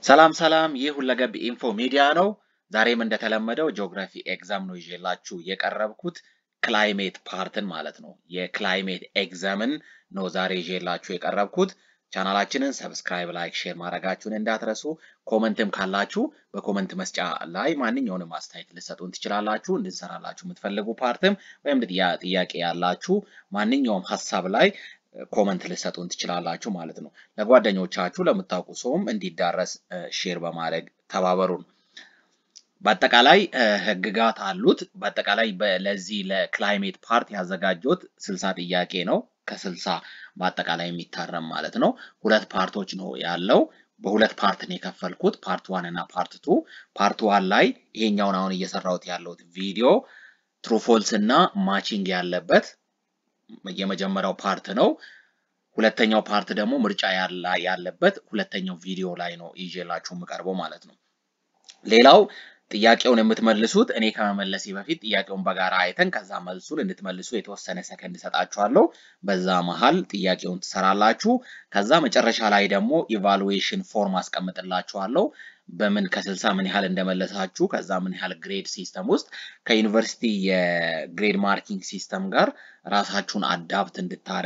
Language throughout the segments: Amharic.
ሰላም ሰላም፣ ይህ ሁለገብ ኢንፎ ሚዲያ ነው። ዛሬም እንደተለመደው ጂኦግራፊ ኤግዛም ነው ይዤላችሁ የቀረብኩት ክላይሜት ፓርትን ማለት ነው። የክላይሜት ኤግዛምን ነው ዛሬ ይዤላችሁ የቀረብኩት። ቻናላችንን ሰብስክራይብ፣ ላይክ፣ ሼር ማድረጋችሁን እንዳትረሱ። ኮመንትም ካላችሁ በኮመንት መስጫ ላይ ማንኛውንም አስተያየት ልሰጡን ትችላላችሁ። እንድንሰራላችሁ የምትፈልጉ ፓርትም ወይም ጥያቄ ያላችሁ ማንኛውም ሀሳብ ላይ ኮመንት ልሰጡን ትችላላችሁ ማለት ነው። ለጓደኞቻችሁ ለምታውቁ ሰውም እንዲዳረስ ሼር በማድረግ ተባበሩን። በአጠቃላይ ህግጋት አሉት። በአጠቃላይ ለዚህ ለክላይሜት ፓርት ያዘጋጀሁት ስልሳ ጥያቄ ነው። ከስልሳ በአጠቃላይ የሚታረም ማለት ነው። ሁለት ፓርቶች ነው ያለው። በሁለት ፓርት ነው የከፈልኩት፣ ፓርት ዋን እና ፓርት ቱ። ፓርት ዋን ላይ ይሄኛውን አሁን እየሰራሁት ያለሁት ቪዲዮ ትሩፎልስ እና ማቺንግ ያለበት የመጀመሪያው ፓርት ነው። ሁለተኛው ፓርት ደግሞ ምርጫ ያለበት ሁለተኛው ቪዲዮ ላይ ነው ይዤላችሁ የምቀርበው ማለት ነው። ሌላው ጥያቄውን የምትመልሱት እኔ ከመመለሴ በፊት ጥያቄውን በጋራ አይተን ከዛ መልሱን እንድትመልሱ የተወሰነ ሰከንድ እሰጣችኋለሁ። በዛ መሀል ጥያቄውን ትሰራላችሁ። ከዛ መጨረሻ ላይ ደግሞ ኢቫሉዌሽን ፎርም አስቀምጥላችኋለሁ። በምን ከስልሳ ምን ያህል እንደመለሳችሁ ከዛ ምን ያህል ግሬድ ሲስተም ውስጥ ከዩኒቨርሲቲ የግሬድ ማርኪንግ ሲስተም ጋር ራሳችሁን አዳፕት እንድታረ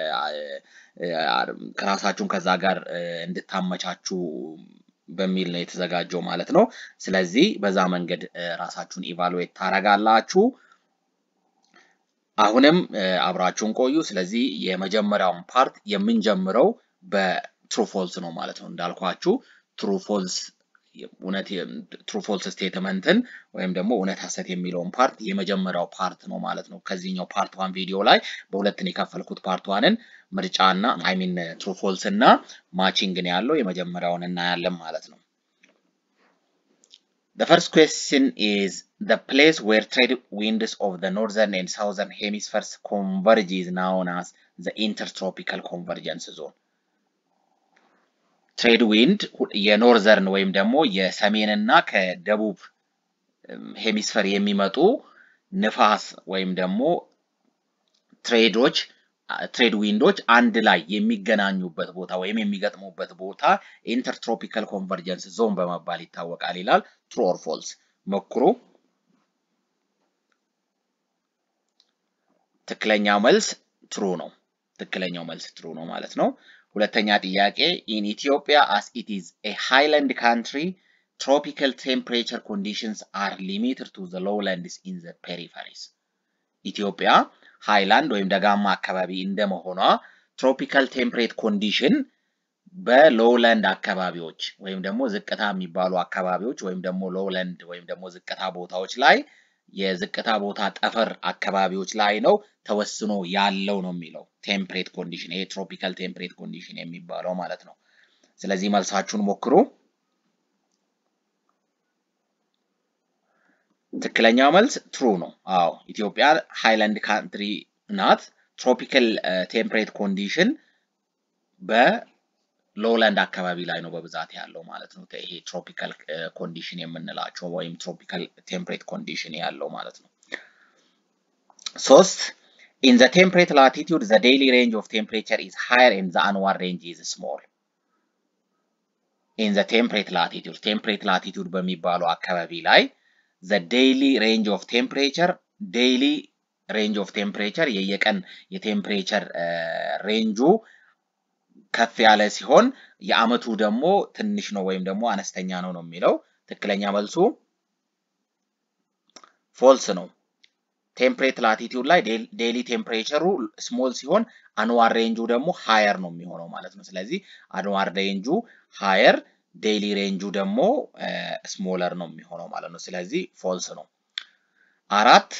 ከራሳችሁን ከዛ ጋር እንድታመቻችሁ በሚል ነው የተዘጋጀው ማለት ነው። ስለዚህ በዛ መንገድ ራሳችሁን ኢቫሉዌት ታረጋላችሁ። አሁንም አብራችሁን ቆዩ። ስለዚህ የመጀመሪያውን ፓርት የምንጀምረው በትሩፎልስ ነው ማለት ነው። እንዳልኳችሁ ትሩፎልስ እውነት ትሩፎልስ ስቴትመንትን ወይም ደግሞ እውነት ሀሰት የሚለውን ፓርት የመጀመሪያው ፓርት ነው ማለት ነው። ከዚህኛው ፓርት ዋን ቪዲዮ ላይ በሁለትን የከፈልኩት ፓርት ዋንን ምርጫና አይሚን ትሩፎልስ እና ማቺንግን ያለው የመጀመሪያውን እናያለን ማለት ነው። The first question is the place where trade winds of the northern and southern hemispheres converge is known as the intertropical convergence zone. ትሬድ ዊንድ የኖርዘርን ወይም ደግሞ የሰሜንና ከደቡብ ሄሚስፈር የሚመጡ ንፋስ ወይም ደግሞ ትሬዶች ትሬድ ዊንዶች አንድ ላይ የሚገናኙበት ቦታ ወይም የሚገጥሙበት ቦታ ኢንተርትሮፒካል ኮንቨርጀንስ ዞን በመባል ይታወቃል ይላል። ትሩ ኦር ፎልስ? ሞክሩ። ትክክለኛው መልስ ትሩ ነው። ትክክለኛው መልስ ትሩ ነው ማለት ነው። ሁለተኛ ጥያቄ ኢን ኢትዮጵያ አስ ኢት ኢዝ ኤ ሃይላንድ ካንትሪ ትሮፒካል ቴምፕሬቸር ኮንዲሽንስ አር ሊሚትድ ቱ ዘ ሎውላንድስ ኢን ዘ ፔሪፈሪስ። ኢትዮጵያ ሃይላንድ ወይም ደጋማ አካባቢ እንደመሆኗ ትሮፒካል ቴምፕሬት ኮንዲሽን በሎውላንድ አካባቢዎች ወይም ደግሞ ዝቅታ የሚባሉ አካባቢዎች ወይም ደግሞ ሎውላንድ ወይም ደግሞ ዝቅታ ቦታዎች ላይ የዝቅታ ቦታ ጠፈር አካባቢዎች ላይ ነው ተወስኖ ያለው ነው የሚለው ቴምፕሬት ኮንዲሽን ይሄ ትሮፒካል ቴምፕሬት ኮንዲሽን የሚባለው ማለት ነው። ስለዚህ መልሳችሁን ሞክሩ። ትክክለኛው መልስ ትሩ ነው። አዎ ኢትዮጵያ ሃይላንድ ካንትሪ ናት። ትሮፒካል ቴምፕሬት ኮንዲሽን በሎውላንድ አካባቢ ላይ ነው በብዛት ያለው ማለት ነው። ይሄ ትሮፒካል ኮንዲሽን የምንላቸው ወይም ትሮፒካል ቴምፕሬት ኮንዲሽን ያለው ማለት ነው። ሶስት ኢን ዘ ቴምፕሬት ላቲቲዩድ ዘ ዴይሊ ሬንጅ ኦፍ ቴምፕሬቸር ኢዝ ሃየር ኤንድ ዘ አንዋር ሬንጅ ኢዝ ስሞል። ኢን ዘ ቴምፕሬት ላቲቲዩድ ቴምፕሬት ላቲቲዩድ በሚባለው አካባቢ ላይ ዘ ዴይሊ ሬንጅ ኦፍ ቴምፕሬቸር ዴይሊ ሬንጅ ኦፍ ቴምፕሬቸር የየቀን የቴምፕሬቸር ሬንጁ ከፍ ያለ ሲሆን የአመቱ ደግሞ ትንሽ ነው ወይም ደግሞ አነስተኛ ነው ነው የሚለው። ትክክለኛ መልሱ ፎልስ ነው። ቴምፕሬት ላቲቲዩድ ላይ ዴይሊ ቴምፕሬቸሩ ስሞል ሲሆን አንዋር ሬንጁ ደግሞ ሃየር ነው የሚሆነው ማለት ነው። ስለዚህ አንዋር ሬንጁ ሃየር ዴይሊ ሬንጁ ደግሞ ስሞለር ነው የሚሆነው ማለት ነው። ስለዚህ ፎልስ ነው። አራት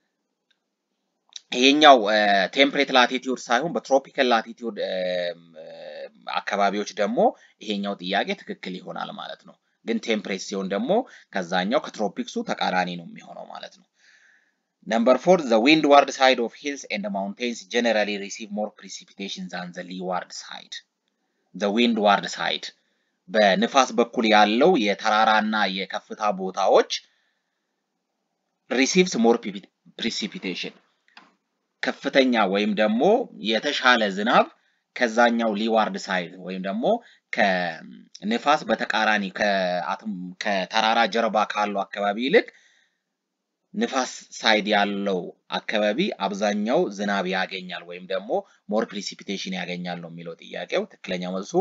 ይሄኛው ቴምፕሬት ላቲቲዩድ ሳይሆን በትሮፒካል ላቲቲዩድ አካባቢዎች ደግሞ ይሄኛው ጥያቄ ትክክል ይሆናል ማለት ነው። ግን ቴምፕሬት ሲሆን ደግሞ ከዛኛው ከትሮፒክሱ ተቃራኒ ነው የሚሆነው ማለት ነው። ነምበር ፎር ዘ ዊንድዋርድ ሳይድ ኦፍ ሂልስ ኤንድ ማውንቴንስ ጀነራሊ ሪሲቭ ሞር ፕሪሲፒቴሽን ዛን ዘ ሊዋርድ ሳይድ። ዘ ዊንድዋርድ ሳይድ በንፋስ በኩል ያለው የተራራና የከፍታ ቦታዎች ሪሲቭስ ሞር ፕሪሲፒቴሽን ከፍተኛ ወይም ደግሞ የተሻለ ዝናብ ከዛኛው ሊዋርድ ሳይድ ወይም ደግሞ ከንፋስ በተቃራኒ ከተራራ ጀርባ ካለው አካባቢ ይልቅ ንፋስ ሳይድ ያለው አካባቢ አብዛኛው ዝናብ ያገኛል ወይም ደግሞ ሞር ፕሪሲፒቴሽን ያገኛል ነው የሚለው ጥያቄው። ትክክለኛ መልሱ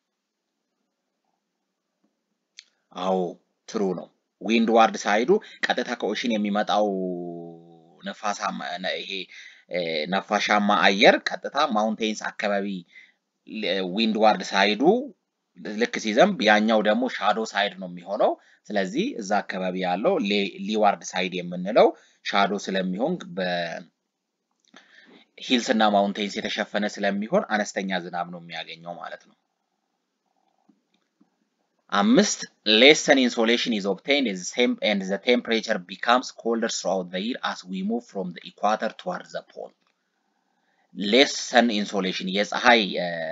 አዎ ትሩ ነው። ዊንድ ዋርድ ሳይዱ ቀጥታ ከኦሽን የሚመጣው ነፋሳማ ይሄ ነፋሻማ አየር ቀጥታ ማውንቴንስ አካባቢ ዊንድ ዋርድ ሳይዱ ልክ ሲዘንብ ያኛው ደግሞ ሻዶ ሳይድ ነው የሚሆነው። ስለዚህ እዛ አካባቢ ያለው ሊዋርድ ሳይድ የምንለው ሻዶ ስለሚሆን በሂልስ እና ማውንቴንስ የተሸፈነ ስለሚሆን አነስተኛ ዝናብ ነው የሚያገኘው ማለት ነው። አምስት ሌስ ሰን ኢንሶሌሽን ኢዝ ኦብቴንድ ኤንድ ዘ ቴምፕሬቸር ቢካምስ ኮልደር ስራውት ዘ ይር አስ ዊ ሙቭ ፍሮም ዘ ኢኳተር ቱዋርድ ዘ ፖል። ሌስ ሰን ኢንሶሌሽን የፀሐይ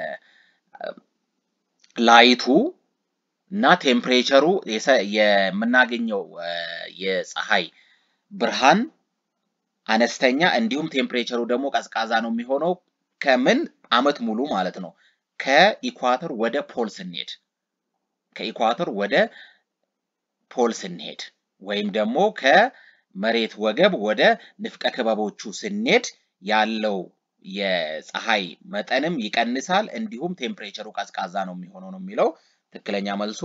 ላይቱ እና ቴምፕሬቸሩ የምናገኘው የፀሐይ ብርሃን አነስተኛ እንዲሁም ቴምፕሬቸሩ ደግሞ ቀዝቃዛ ነው የሚሆነው ከምን አመት ሙሉ ማለት ነው ከኢኳተር ወደ ፖል ስንሄድ ከኢኳተር ወደ ፖል ስንሄድ ወይም ደግሞ ከመሬት ወገብ ወደ ንፍቀ ክበቦቹ ስንሄድ ያለው የፀሐይ መጠንም ይቀንሳል፣ እንዲሁም ቴምፕሬቸሩ ቀዝቃዛ ነው የሚሆነው ነው የሚለው። ትክክለኛ መልሱ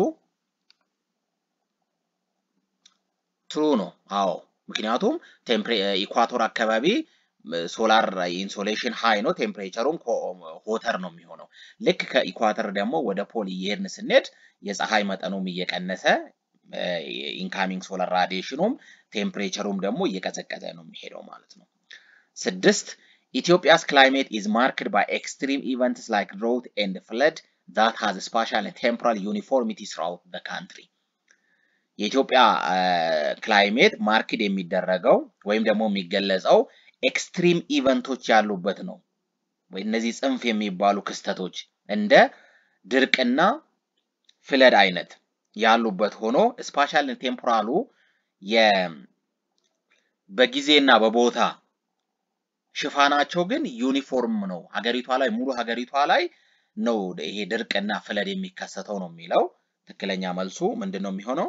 ትሩ ነው። አዎ ምክንያቱም ኢኳቶር አካባቢ ሶላር ኢንሶሌሽን ሃይ ነው፣ ቴምፕሬቸሩም ሆተር ነው የሚሆነው። ልክ ከኢኳተር ደግሞ ወደ ፖል እየሄድን ስንሄድ የፀሐይ መጠኑም እየቀነሰ ኢንካሚንግ ሶላር ራዲዬሽኑም ቴምፕሬቸሩም ደግሞ እየቀዘቀዘ ነው የሚሄደው ማለት ነው። ስድስት ኢትዮጵያስ ክላይሜት ኢዝ ማርክድ ባይ ኤክስትሪም ኢቨንትስ ላይክ ድሮት ኤንድ ፍለድ ዛት ሃዝ ስፓሻል ቴምፖራል ዩኒፎርሚቲ ስራውት ዘ ካንትሪ። የኢትዮጵያ ክላይሜት ማርክድ የሚደረገው ወይም ደግሞ የሚገለጸው ኤክስትሪም ኢቨንቶች ያሉበት ነው። ወይ እነዚህ ጽንፍ የሚባሉ ክስተቶች እንደ ድርቅና ፍለድ አይነት ያሉበት ሆኖ ስፓሻል ቴምፖራሉ በጊዜና በቦታ ሽፋናቸው ግን ዩኒፎርም ነው። ሀገሪቷ ላይ ሙሉ ሀገሪቷ ላይ ነው ይሄ ድርቅና ፍለድ የሚከሰተው ነው የሚለው። ትክክለኛ መልሱ ምንድን ነው የሚሆነው?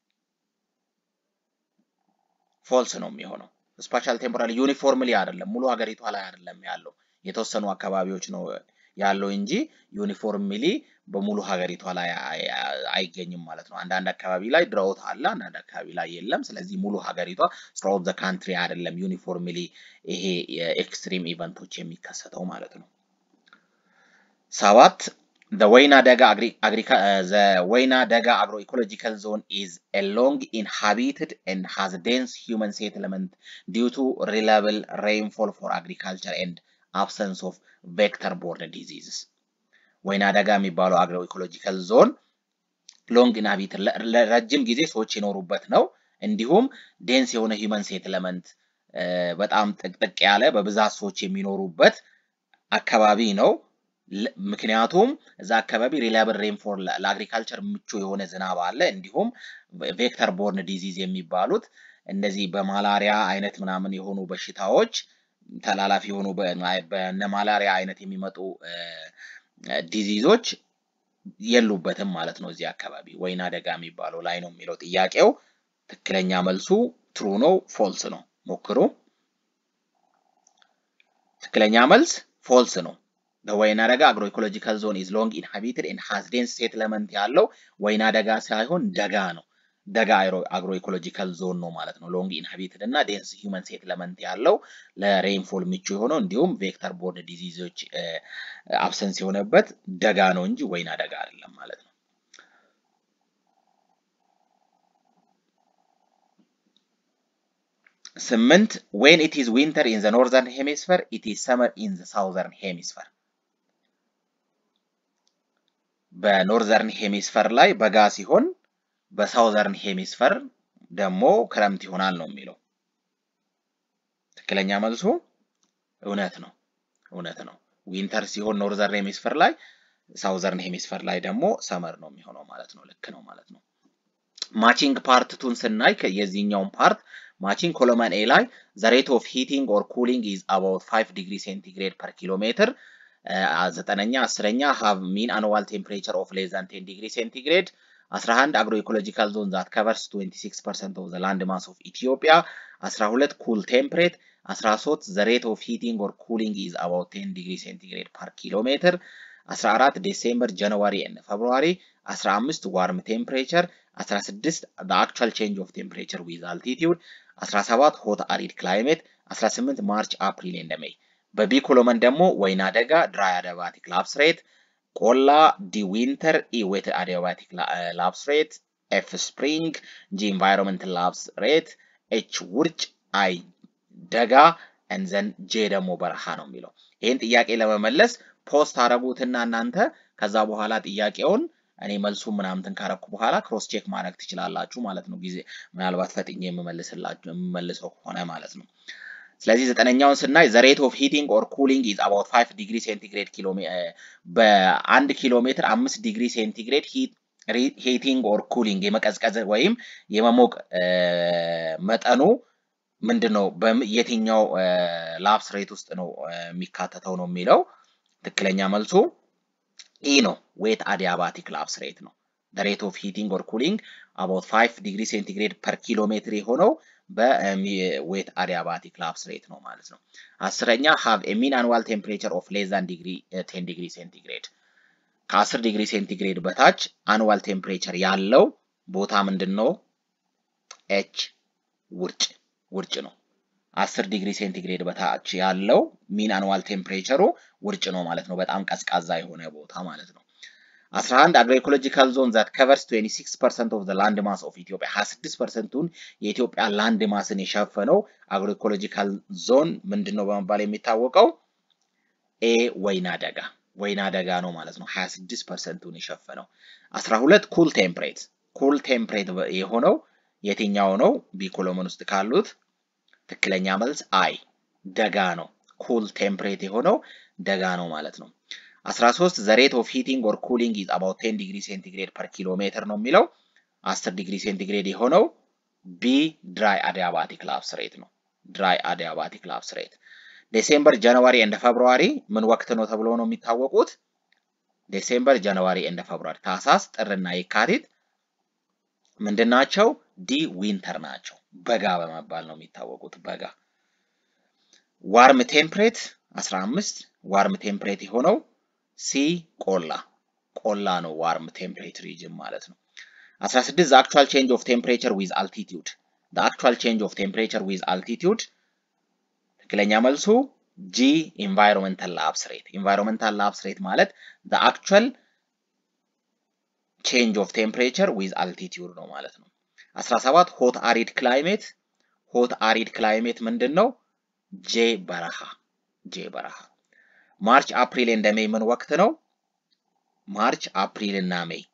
ፎልስ ነው የሚሆነው። ስፓሻል ቴምፖራል ዩኒፎርምሊ አይደለም፣ ሙሉ ሀገሪቷ ላይ አይደለም ያለው፣ የተወሰኑ አካባቢዎች ነው ያለው እንጂ ዩኒፎርምሊ በሙሉ ሀገሪቷ ላይ አይገኝም ማለት ነው። አንዳንድ አካባቢ ላይ ድራውት አለ፣ አንዳንድ አካባቢ ላይ የለም። ስለዚህ ሙሉ ሀገሪቷ ስራውት ዘ ካንትሪ አይደለም ዩኒፎርምሊ ይሄ የኤክስትሪም ኢቨንቶች የሚከሰተው ማለት ነው። ሰባት The ወይና ደጋ the ወይና ደጋ agro ecological zone is a long inhabited and has dense human settlement due to reliable rainfall for agriculture and absence of vector borne diseases. ወይና ደጋ የሚባለው አግሮ ኢኮሎጂካል ዞን ሎንግ ኢንሃቢትድ ለረጅም ጊዜ ሰዎች የኖሩበት ነው። እንዲሁም ዴንስ የሆነ ሂውመን ሴትለመንት በጣም ጥቅጥቅ ያለ በብዛት ሰዎች የሚኖሩበት አካባቢ ነው። ምክንያቱም እዛ አካባቢ ሪላብል ሬንፎል ለአግሪካልቸር ምቹ የሆነ ዝናብ አለ። እንዲሁም ቬክተር ቦርን ዲዚዝ የሚባሉት እነዚህ በማላሪያ አይነት ምናምን የሆኑ በሽታዎች ተላላፊ የሆኑ በነ ማላሪያ አይነት የሚመጡ ዲዚዞች የሉበትም ማለት ነው። እዚህ አካባቢ ወይና ደጋ የሚባለው ላይ ነው የሚለው ጥያቄው። ትክክለኛ መልሱ ትሩ ነው ፎልስ ነው? ሞክሩ። ትክክለኛ መልስ ፎልስ ነው። በወይና ደጋ አግሮ ኢኮሎጂካል ዞን ኢዝ ሎንግ ኢንሃቢትድ ኤንድ ሃዝ ዴንስ ሴትለመንት ያለው ወይና ደጋ ሳይሆን ደጋ ነው። ደጋ አግሮ ኢኮሎጂካል ዞን ነው ማለት ነው። ሎንግ ኢንሃቢትድ እና ዴንስ ሂውመን ሴትለመንት ያለው ለሬንፎል ምቹ የሆነው እንዲሁም ቬክተር ቦርን ዲዚዞች አብሰንስ የሆነበት ደጋ ነው እንጂ ወይና ደጋ አይደለም ማለት ነው። ስምንት ዌን ኢት ኢዝ ዊንተር ኢን ዘ ኖርዘርን ሄሚስፈር ኢት ኢዝ ሰመር ኢን ዘ ሳውዘርን ሄሚስፈር በኖርዘርን ሄሚስፈር ላይ በጋ ሲሆን በሳውዘርን ሄሚስፈር ደግሞ ክረምት ይሆናል ነው የሚለው። ትክክለኛ መልሱ እውነት ነው፣ እውነት ነው። ዊንተር ሲሆን ኖርዘርን ሄሚስፈር ላይ፣ ሳውዘርን ሄሚስፈር ላይ ደግሞ ሰመር ነው የሚሆነው ማለት ነው። ልክ ነው ማለት ነው። ማቺንግ ፓርት ቱን ስናይ የዚህኛውን ፓርት ማቺንግ ኮሎመን ኤ ላይ ዘ ሬት ኦፍ ሂቲንግ ኦር ኩሊንግ ኢዝ አባውት 5 ዲግሪ ሴንቲግሬድ ፐር ኪሎ ሜትር ዘጠነኛ አስረኛ ሃቭ ሚን አኑዋል ቴምፕሬቸር ኦፍ ሌስ ዛን ቴን ዲግሪ ሴንቲግሬድ 11 አግሮ ኢኮሎጂካል ዞን ዛት ከቨርስ 26 ፐርሰንት ኦፍ ዘ ላንድ ማስ ኦፍ ኢትዮጵያ 12 ኩል ቴምፕሬት 13 ዘ ሬት ኦፍ ሂቲንግ ኦር ኩሊንግ ኢዝ አባውት 10 ዲግሪ ሴንቲግሬድ ፐር ኪሎ ሜትር 14 ዴሴምበር ጃንዋሪ ኤንድ ፌብሩዋሪ 15 ዋርም ቴምፕሬቸር 16 the actual change of temperature with altitude 17 ሆት አሪድ ክላይሜት 18 ማርች አፕሪል ኤንድ ሜይ በቢ ኮሎመን ደግሞ ወይና ደጋ ድራይ አዲያባቲክ ላፕስ ሬት ቆላ ዲ ዊንተር ኢ ዌት አዲያባቲክ ላፕስ ሬት ኤፍ ስፕሪንግ ጂ ኢንቫይሮንመንት ላፕስ ሬት ኤች ውርጭ አይ ደጋ እንዘን ጄ ደግሞ በረሃ ነው የሚለው ይህን ጥያቄ ለመመለስ ፖስት አረጉትና እናንተ ከዛ በኋላ ጥያቄውን እኔ መልሱ ምናምንትን ካረኩ በኋላ ክሮስ ቼክ ማድረግ ትችላላችሁ ማለት ነው። ጊዜ ምናልባት ፈጥኜ የምመልስላችሁ የምመልሰው ከሆነ ማለት ነው። ስለዚህ ዘጠነኛውን ስናይ ዘ ሬት ኦፍ ሂቲንግ ኦር ኩሊንግ ኢዝ አባውት 5 ዲግሪ ሴንቲግሬድ ኪሎ በአንድ ኪሎ ሜትር አምስት ዲግሪ ሴንቲግሬድ ሂቲንግ ኦር ኩሊንግ የመቀዝቀዝ ወይም የመሞቅ መጠኑ ምንድን ነው? የትኛው ላፕስ ሬት ውስጥ ነው የሚካተተው ነው የሚለው ትክክለኛ መልሱ ኢ ነው። ዌት አዲያባቲክ ላፕስ ሬት ነው። ሬት ኦፍ ሂቲንግ ኦር ኩሊንግ አባውት 5 ዲግሪ ሴንቲግሬድ ፐር ኪሎ ሜትር የሆነው በዌት አዲያባቲክ ላፕስ ሬት ነው ማለት ነው። አስረኛ ሃቭ ኤ ሚን አኑዋል ቴምፕሬቸር ኦፍ ሌስ ዛን ዲግሪ 10 ዲግሪ ሴንቲግሬድ ከ10 ዲግሪ ሴንቲግሬድ በታች አኑዋል ቴምፕሬቸር ያለው ቦታ ምንድን ነው? ኤች ውርጭ ውርጭ ነው። 10 ዲግሪ ሴንቲግሬድ በታች ያለው ሚን አኑዋል ቴምፕሬቸሩ ውርጭ ነው ማለት ነው። በጣም ቀዝቃዛ የሆነ ቦታ ማለት ነው። 11 አግሮ ኢኮሎጂካል ዞን ዛት ከቨርስ 26% ኦፍ ዘ ላንድ ማስ ኦፍ ኢትዮጵያ 26 ፐርሰንቱን የኢትዮጵያ ላንድ ማስን የሸፈነው አግሮ ኢኮሎጂካል ዞን ምንድን ነው በመባል የሚታወቀው? ኤ ወይና ደጋ ወይና ደጋ ነው ማለት ነው። 26 ፐርሰንቱን የሸፈነው 12 ኩል ቴምፕሬት ኩል ቴምፕሬት የሆነው የትኛው ነው? ቢ ኮሎመን ውስጥ ካሉት ትክክለኛ መልስ አይ ደጋ ነው። ኩል ቴምፕሬት የሆነው ደጋ ነው ማለት ነው። 13 ዘ ሬት ኦፍ ሂቲንግ ኦር ኩሊንግ ኢዝ አባውት 10 ዲግሪ ሴንቲግሬድ ፐር ኪሎ ሜትር ነው የሚለው 10 ዲግሪ ሴንቲግሬድ የሆነው ቢ ድራይ አዲያባቲክ ላፕስ ሬት ነው። ድራይ አዲያባቲክ ላፕስ ሬት ዴሴምበር፣ ጃንዋሪ እንደ ፌብሩዋሪ ምን ወቅት ነው ተብሎ ነው የሚታወቁት? ዴሴምበር፣ ጃንዋሪ እንደ ፌብሩዋሪ ታህሳስ፣ ጥርና የካቲት ምንድን ናቸው? ዲ ዊንተር ናቸው። በጋ በመባል ነው የሚታወቁት። በጋ ዋርም ቴምፕሬት 15 ዋርም ቴምፕሬት የሆነው ሲ ቆላ ቆላ ነው። ዋርም ቴምፕሬት ሪጅን ማለት ነው። 16 the actual change of temperature with altitude the actual change of temperature with altitude ትክክለኛ መልሱ ጂ ኢንቫይሮንመንታል ላፕስ ሬት ኢንቫይሮንመንታል ላፕስ ሬት ማለት the actual change of temperature with altitude ነው ማለት ነው። 17 ሆት አሪድ ክላይሜት ሆት አሪድ ክላይሜት ምንድን ነው? ጄ በረሃ ጄ በረሃ ማርች አፕሪል እንደ ሜይ ምን ወቅት ነው? ማርች አፕሪል እና ሜይ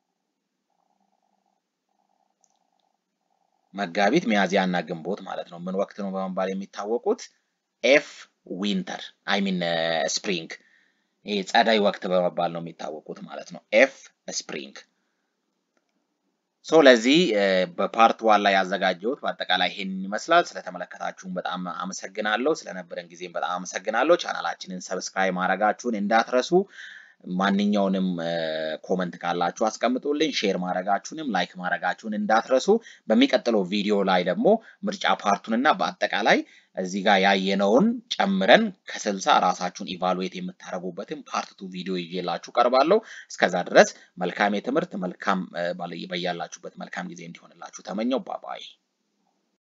መጋቢት ሚያዝያ እና ግንቦት ማለት ነው። ምን ወቅት ነው በመባል የሚታወቁት? ኤፍ ዊንተር አይ ሚን ስፕሪንግ ይሄ ጸዳይ ወቅት በመባል ነው የሚታወቁት ማለት ነው። ኤፍ ስፕሪንግ ሶ ለዚህ በፓርት ዋን ላይ ያዘጋጀሁት በአጠቃላይ ይሄን ይመስላል። ስለተመለከታችሁን በጣም አመሰግናለሁ። ስለነበረን ጊዜም በጣም አመሰግናለሁ። ቻናላችንን ሰብስክራይብ ማድረጋችሁን እንዳትረሱ። ማንኛውንም ኮመንት ካላችሁ አስቀምጡልኝ። ሼር ማድረጋችሁንም ላይክ ማድረጋችሁን እንዳትረሱ። በሚቀጥለው ቪዲዮ ላይ ደግሞ ምርጫ ፓርቱን እና በአጠቃላይ እዚህ ጋር ያየነውን ጨምረን ከስልሳ ራሳችሁን ኢቫሉዌት የምታደርጉበትን ፓርት ቱ ቪዲዮ ይዤላችሁ ቀርባለሁ። እስከዛ ድረስ መልካም የትምህርት መልካም በያላችሁበት መልካም ጊዜ እንዲሆንላችሁ ተመኘው። ባባይ